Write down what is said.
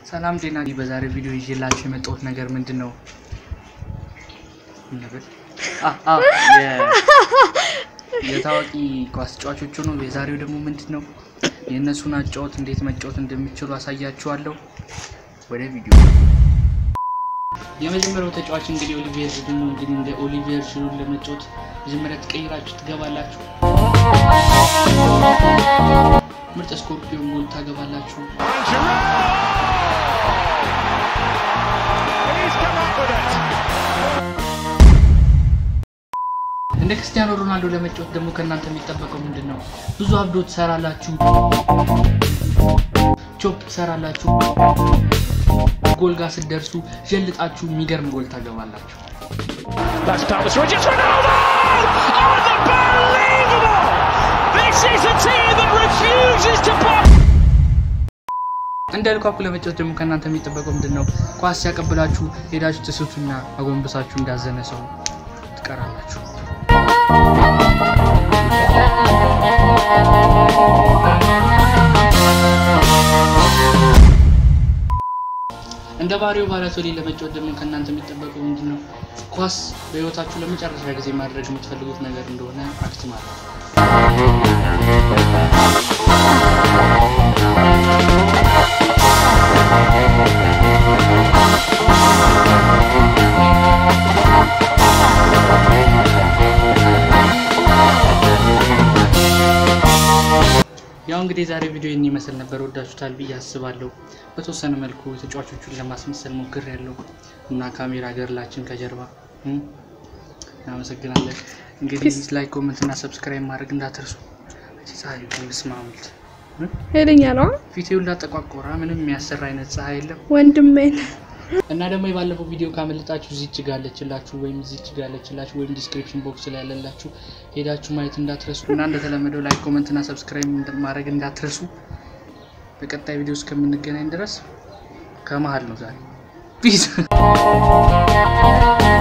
ሰላም ጤና። በዛሬው ቪዲዮ ይዤላችሁ የመጣሁት ነገር ምንድን ነው? የታዋቂ ኳስ ተጫዋቾቹ ነው። የዛሬው ደግሞ ምንድን ነው? የእነሱን አጫወት እንዴት መጫወት እንደሚችሉ አሳያችኋለሁ። ወደ ቪዲዮ የመጀመሪያው ተጫዋች እንግዲህ ኦሊቪየር ዥሩ ነው። እንግዲህ እንደ ኦሊቪየር ዥሩን ለመጫወት መጀመሪያ ትቀይራችሁ ትገባላችሁ። ምርጥ ስኮርፒዮን ጎል ታገባላችሁ። እንደ ክርስቲያኖ ሮናልዶ ለመጫወት ደግሞ ከእናንተ የሚጠበቀው ምንድን ነው? ብዙ አብዶ ትሰራላችሁ፣ ቾፕ ትሰራላችሁ። ጎል ጋር ስትደርሱ ጀልጣችሁ የሚገርም ጎል ታገባላችሁ። እንደ ልኳኩ ለመጫወት ደግሞ ከእናንተ የሚጠበቀው ምንድን ነው? ኳስ ሲያቀብላችሁ ሄዳችሁ ትስቱና አጎንብሳችሁ እንዳዘነ ሰው ትቀራላችሁ። እንደ ባሪዮ ባላቶሊ ለመጫወት ደግሞ ከእናንተ የሚጠበቀው ምንድን ነው? ኳስ በህይወታችሁ ለመጨረሻ ጊዜ ማድረግ የምትፈልጉት ነገር እንደሆነ አክት ማለት ነው። ያው እንግዲህ የዛሬ ቪዲዮ ይህን ይመስል ነበር። ወዳችሁታል ብዬ አስባለሁ። በተወሰነ መልኩ ተጫዋቾቹን ለማስመሰል ሞክር ያለው እና ካሜራ ገርላችን ከጀርባ እናመሰግናለን። እንግዲህ ላይክ፣ ኮመንት እና ሰብስክራይብ ማድረግ እንዳትርሱ። ፀሐይ ስማሙልት ሄደኛ ነው ፊቴው እንዳጠቋቆራ ምንም የሚያሰራ አይነት ፀሐይ የለም ወንድሜን እና ደግሞ የባለፈው ቪዲዮ ካመለጣችሁ እዚች ጋ ያለችላችሁ ወይም እዚች ጋ ያለችላችሁ ወይም ዲስክሪፕሽን ቦክስ ላይ ያለላችሁ ሄዳችሁ ማየት እንዳትረሱ እና እንደተለመደው ላይክ ኮመንት እና ሰብስክራይብ ማድረግ እንዳትረሱ። በቀጣይ ቪዲዮ እስከምንገናኝ ድረስ ከመሀል ነው ዛሬ ፒስ